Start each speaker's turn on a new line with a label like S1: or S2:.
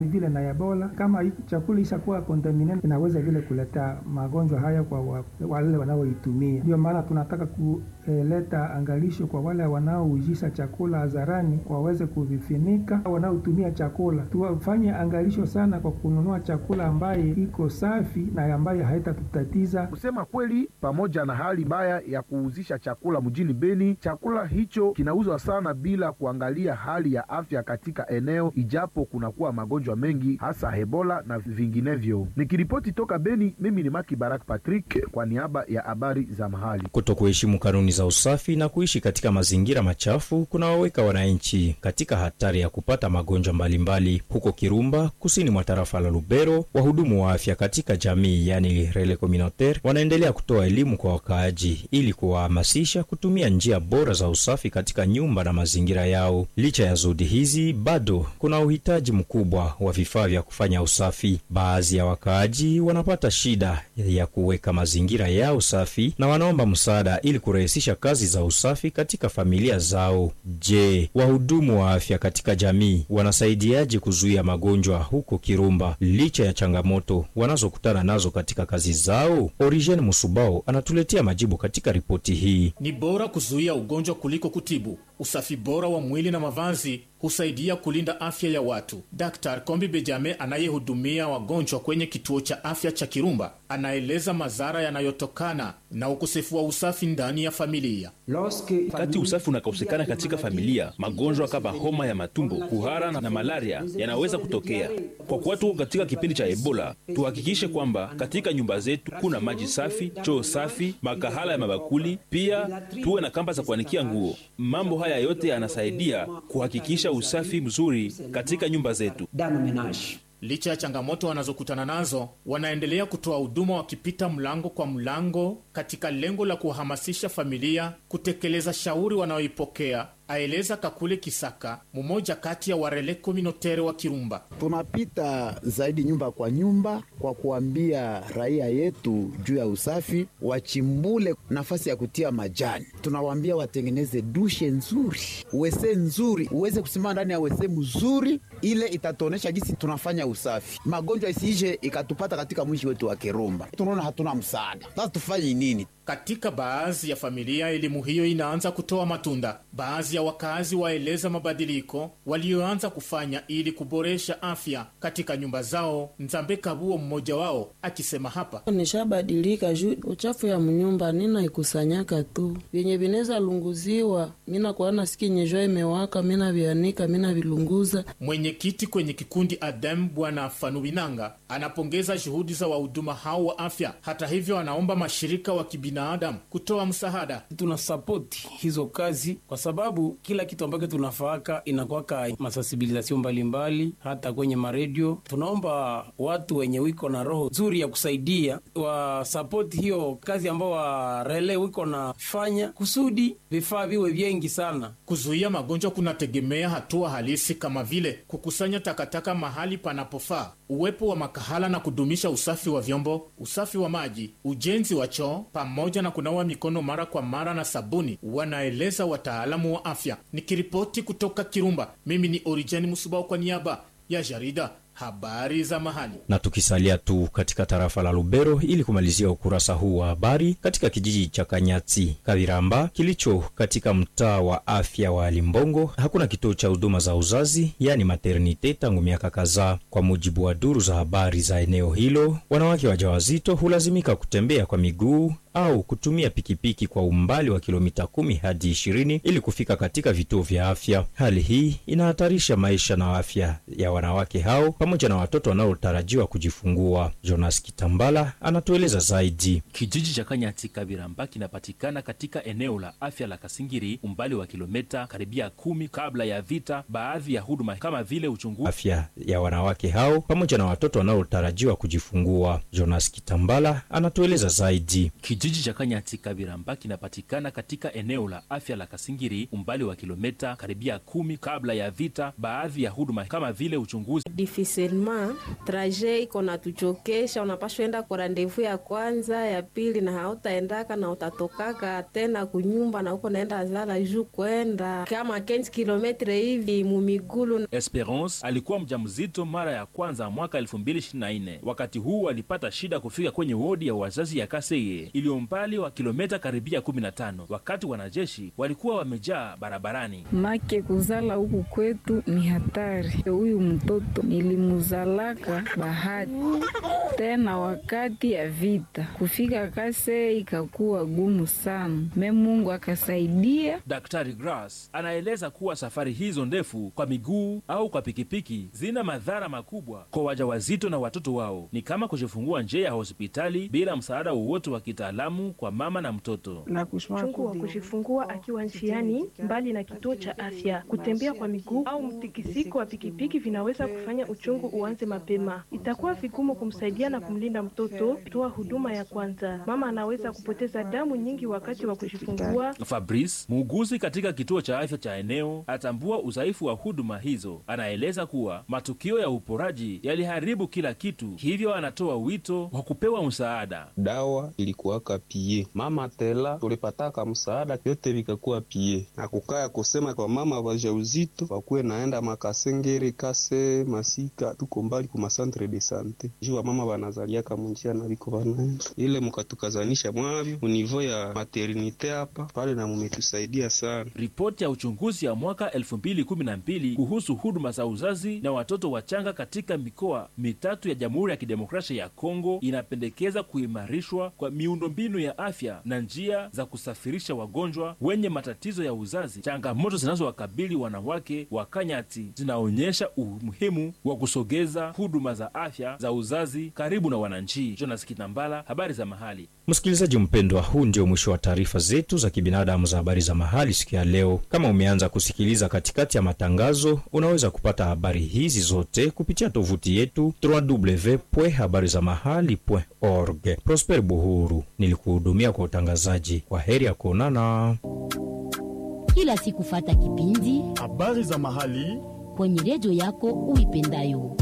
S1: vile na Ebola. Kama hii chakula ishakuwa contaminated, inaweza vile kuleta magonjwa haya kwa wa, wale wanaoitumia. Ndio maana tunataka kuleta angalisho kwa wale wanaoujisha chakula hadharani, waweze kuvifinika. Wanaotumia chakula tuwafanye angalisho sana kwa kununua chakula ambaye iko safi na ambaye haitatutatiza.
S2: Kusema kweli, pamoja na hali mbaya ya kuuzisha chakula mjini Beni, chakula hicho kinauzwa sana bila kuangalia hali ya afya katika eneo, ijapo kunakuwa magonjwa mengi hasa Ebola na vinginevyo. Nikiripoti toka Beni, mimi ni Maki Barak Patrick kwa niaba ya habari za mahali.
S3: Kuto kuheshimu kanuni za usafi na kuishi katika mazingira machafu kunawaweka wananchi katika hatari ya kupata magonjwa mbalimbali. Huko Kirumba, kusini mwa tarafa la Lubero, wahudumu wa afya katika jamii, yani rele communautaire, wanaendelea kutoa elimu kwa wakaaji ili kuwahamasisha kutumia njia bora za usafi katika nyumba na mazingira yao. Licha ya juhudi hizi, bado kuna uhitaji mkubwa wa vifaa vya kufanya usafi. Baadhi ya wakaaji wanapata shida ya kuweka mazingira yao safi na wanaomba msaada ili kurahisisha kazi za usafi katika familia zao. Je, wahudumu wa afya katika jamii wanasaidiaje kuzuia magonjwa huko Kirumba licha ya changamoto wanazokutana nazo katika kazi zao? Origen Musubao anatuletea majibu katika ripoti hii.
S4: Ni bora kuzuia ugonjwa kuliko kutibu. Usafi bora wa mwili na mavazi husaidia kulinda afya ya watu. Dr Kombi Bejame anayehudumia wagonjwa kwenye kituo cha afya cha Kirumba anaeleza madhara yanayotokana na ukosefu wa usafi ndani ya familia.
S5: Wakati usafi unakosekana katika familia, magonjwa kama homa ya matumbo, kuhara na malaria yanaweza kutokea. Kwa kuwa tuko katika kipindi cha Ebola, tuhakikishe kwamba katika nyumba zetu kuna maji safi, choo safi, makahala ya mabakuli, pia tuwe na kamba za kuanikia nguo. Mambo haya yote yanasaidia kuhakikisha usafi mzuri katika nyumba zetu.
S4: Licha ya changamoto wanazokutana nazo, wanaendelea kutoa huduma wakipita mlango kwa mlango, katika lengo la kuwahamasisha familia kutekeleza shauri wanaoipokea, aeleza Kakule Kisaka, mmoja kati ya warele kominotere wa Kirumba.
S6: Tunapita zaidi nyumba kwa nyumba kwa kuambia raia yetu juu ya usafi, wachimbule nafasi ya kutia majani. Tunawaambia watengeneze dushe nzuri, wese nzuri, uweze kusimama ndani ya wese mzuri, ile itatuonesha jinsi tunafanya usafi, magonjwa isiishe ikatupata katika mwishi wetu wa Kirumba. Tunaona hatuna msaada, sasa tufanye nini?
S4: Katika baadhi ya familia elimu hiyo inaanza kutoa matunda. Baadhi ya wakazi waeleza mabadiliko walioanza kufanya ili kuboresha afya katika nyumba zao. Nzambe Kabuo mmoja wao akisema hapa:
S7: nishabadilika juu uchafu ya mnyumba nina ikusanyaka tu vyenye vinaweza lunguziwa, mina kuana siki nyejwa imewaka, mina vianika, mina vilunguza.
S4: Mwenyekiti kwenye kikundi Adem Bwana Fanubinanga anapongeza juhudi za wahuduma hao wa afya. Hata hivyo, anaomba mashirika wa binadamu kutoa msaada.
S8: Tuna sapoti hizo kazi kwa sababu kila kitu ambacho tunafaaka inakwaka masensibilizasio mbalimbali, hata kwenye maredio. Tunaomba watu wenye wiko na roho nzuri ya kusaidia wasapoti hiyo kazi ambao warele wiko nafanya kusudi vifaa viwe vyengi sana.
S4: Kuzuia magonjwa kunategemea hatua halisi kama vile kukusanya takataka mahali panapofaa, uwepo wa makahala na kudumisha usafi wa vyombo, usafi wa maji, ujenzi wa choo pamoja na kunawa mikono mara kwa mara na sabuni, wanaeleza wataalamu wa afya. Nikiripoti kutoka Kirumba, mimi ni Orijani Musubao kwa niaba ya jarida habari za mahali.
S3: Na tukisalia tu katika tarafa la Lubero ili kumalizia ukurasa huu wa habari, katika kijiji cha Kanyati Kaviramba kilicho katika mtaa wa afya wa Limbongo hakuna kituo cha huduma za uzazi, yani maternite, tangu miaka kadhaa. Kwa mujibu wa duru za habari za eneo hilo, wanawake wajawazito hulazimika kutembea kwa miguu au kutumia pikipiki kwa umbali wa kilomita kumi hadi ishirini ili kufika katika vituo vya afya. Hali hii inahatarisha maisha na afya ya wanawake hao pamoja na watoto wanaotarajiwa kujifungua. Jonas Kitambala anatueleza zaidi.
S5: Kijiji cha Kanyati Kabiramba kinapatikana katika eneo la afya la Kasingiri, umbali wa kilomita karibia kumi kabla ya vita. Baadhi ya huduma kama vile uchunguzi
S3: afya ya wanawake hao pamoja na watoto wanaotarajiwa kujifungua. Jonas Kitambala anatueleza zaidi.
S5: Kijiji cha Kanyati Kabiramba kinapatikana katika eneo la afya la Kasingiri, umbali wa kilometa karibia kumi kabla ya vita. Baadhi ya huduma kama vile uchunguzi
S9: difficilement traje iko natuchokesha, unapashwa enda kwa randevu ya kwanza ya pili, na hautaendaka na utatokaka tena kunyumba na huko naenda zala juu kwenda kama 15 kilometre hivi mumigulu.
S5: Esperance alikuwa mjamzito mara ya kwanza mwaka 2024. Wakati huu alipata shida kufika kwenye wodi ya wazazi ya Kaseye iliyo mbali wa kilometa karibia 15, wakati wanajeshi walikuwa wamejaa barabarani.
S10: make kuzala huku kwetu ni hatari. Huyu mtoto nilimuzalaka bahati tena wakati ya vita, kufika Kaseye ikakuwa gumu sana, me Mungu akasaidia.
S5: Daktari Grass anaeleza kuwa safari hizo ndefu kwa miguu au kwa pikipiki zina madhara makubwa kwa wajawazito na watoto wao, ni kama kujifungua nje ya hospitali bila msaada wowote wa kitaalamu kwa mama na mtoto.
S11: Uchungu wa kujifungua akiwa njiani mbali na kituo cha afya, kutembea kwa miguu au mtikisiko wa pikipiki vinaweza kufanya uchungu uanze mapema. Itakuwa vigumu kumsaidia na kumlinda mtoto. Toa huduma ya kwanza. Mama anaweza kupoteza damu nyingi wakati wa kujifungua.
S5: Fabrice, muuguzi katika kituo cha afya cha eneo, atambua udhaifu wa huduma hizo. Anaeleza kuwa matukio ya uporaji yaliharibu kila kitu, hivyo anatoa wito wa kupewa msaada.
S12: dawa ilikuwaka pie mama tela tulipataka msaada vyote vikakuwa pie na kukaya kusema kwa mama wajauzito wakuwe naenda makasengere kase masika tuko mbali ku masantre de sante juu wa mama wanazaliaka munjia na viko vanaenda ile mukatukazanisha mwavyo munivo ya maternite hapa pale na mumetusaidia sana
S5: Ripoti ya uchunguzi ya mwaka 2012 kuhusu huduma za uzazi na watoto wachanga katika mikoa mitatu ya Jamhuri ya Kidemokrasia ya Kongo inapendekeza kuimarishwa kwa miundombinu ya afya na njia za kusafirisha wagonjwa wenye matatizo ya uzazi. Changamoto zinazowakabili wanawake wa Kanyati zinaonyesha umuhimu wa kusogeza huduma za afya za uzazi karibu na wananchi. Jonas Kitambala, habari za mahali.
S3: Msikilizaji mpendwa, huu ndio mwisho wa taarifa zetu za kibinadamu za habari za mahali siku ya leo. Kama umeanza kusikiliza katikati ya matangazo, unaweza kupata habari hizi zote kupitia tovuti yetu www.habarizamahali.org. Prosper Buhuru nilikuhudumia kwa utangazaji. Kwa heri ya kuonana
S13: kila siku. Fata kipindi
S4: habari za mahali
S13: kwenye redio yako uipendayo.